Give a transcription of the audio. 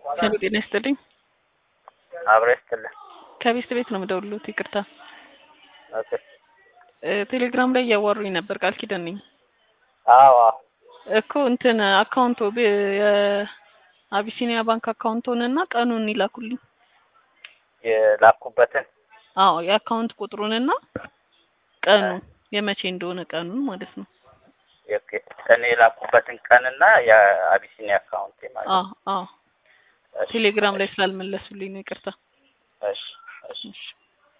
ሄሎ ጤና ይስጥልኝ። አብረ ይስጥልኝ። ከቤት ቤት ነው የምደውልሎት። ይቅርታ ኦኬ። እ ቴሌግራም ላይ እያዋሩኝ ነበር። ቃል ኪዳን ነኝ አዎ አዎ። እኮ እንትን አካውንቶ ብ- የአቢሲኒያ ባንክ አካውንቶን እና ቀኑን ይላኩልኝ። የላኩበትን አዎ የአካውንት ቁጥሩንና ቀኑን የመቼ እንደሆነ ቀኑን ማለት ነው። ኦኬ። እኔ የላኩበትን ቀንና የአቢሲኒያ አካውንቴ ማለት ነው። አዎ አዎ እሺ፣ ቴሌግራም ላይ ስላልመለሱልኝ ነው። ይቅርታ እሺ እሺ። እሺ